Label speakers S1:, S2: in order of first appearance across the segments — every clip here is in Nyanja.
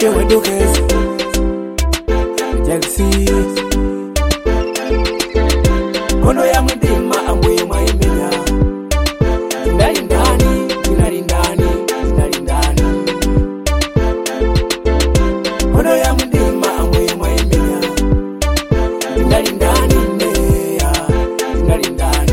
S1: wedukezi jalisi kono ya mdima ambuye mwaimenya ndali ndani ndinali ndani ndinali ndani kono ya mdima ambuye mwaimenya ndali ndani neya ndinali ndani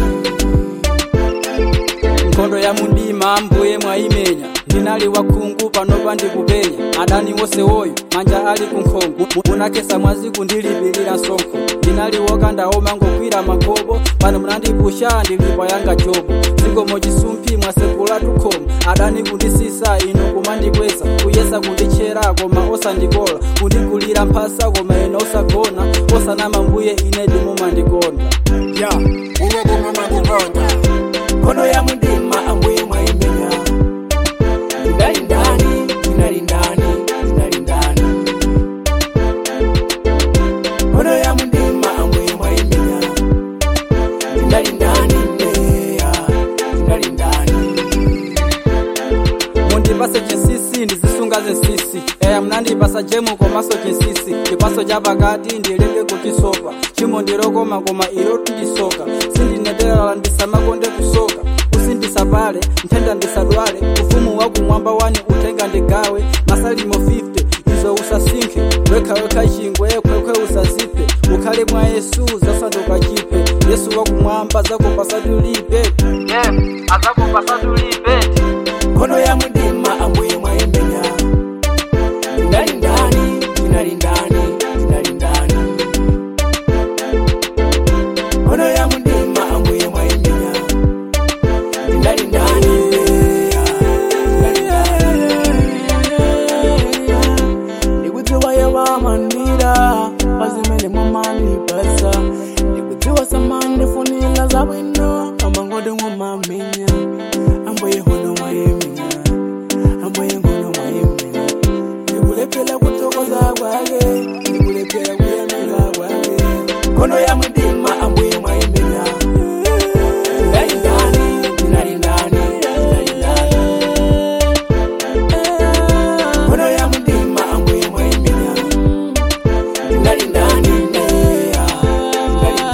S2: nkhondo ya mundima mbuye mwayimenya ndinali wakhungu pano pandikupenya adani wose woyo manja ali kunkhongo munakesa mwazi kundilipilira msonkho ndinali wokandaoma ngokwira magobo pano munandipusha ndilipa yanga jobo zikomo chisumphi mwasekula tukhomo adani kundisisa ino kumandikweza kuyesa kunditchera koma osandikola kundigulira mphasa koma ine osagona osanama mbuye ine ndimumandikonda
S3: ya uwe kumamandikonda
S1: kono ya mdima ambuye mwaimenya ndali ndani ndinali ndani ndinali ndani kono ya mdima ambuye mwaimenya ndali ndani neya ndinali ndani
S2: mundipase chinsisi ndizisunga zinsisi eya munandipasa jemu komaso chinsisi chipaso cha pakati ndileke kuchisopa chimo ndilokoma koma ilo ndisoka sindinederala ndisamakonde kusoka usindisapale nthenda ndisadwale ufumu wakumwamba wani utenga ndigawe masalimo 50 izo usasinkhe wekhawekha chingwe khwekhwe usaziphe ukhale mwa yesu zasanduka chipe yesu wakumwamba zakupasatulipe yeah, azakupasatulipe
S1: kono ya mdima ambuye mwaimenya ndali ndani ndinali ndani ndinali ndani kono ya mdima ambuye mwaimenya ndali ndani neya ndinali ndani ndikudziwa yawamandira pazimene mwamanipasa ndikudziwa samandifunira zabwino amangode mwamamenya ambuye hono mwayemenya ambuye ngono mwayemenya ndikulephera kuthokoza kwake ndikulephera kuyamika kwake kono ya mdima ambuye mwayemenya ndali ndani ndinali ndani ndali ndani kono ya mdima ambuye mwayemenya ndali ndani neya ndali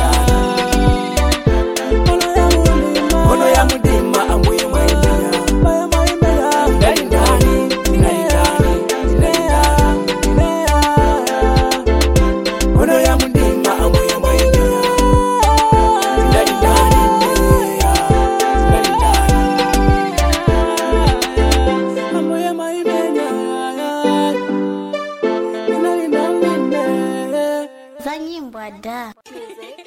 S1: ndani kono ya mdima ambuye mwayemenya ndali ndani ndinali ndani ndali ndani kono ya mdima ambuye mwayemenya ndali ndani neya ndali ndani ambuye mwayemenya ndali ndani neya
S4: za nyimbo da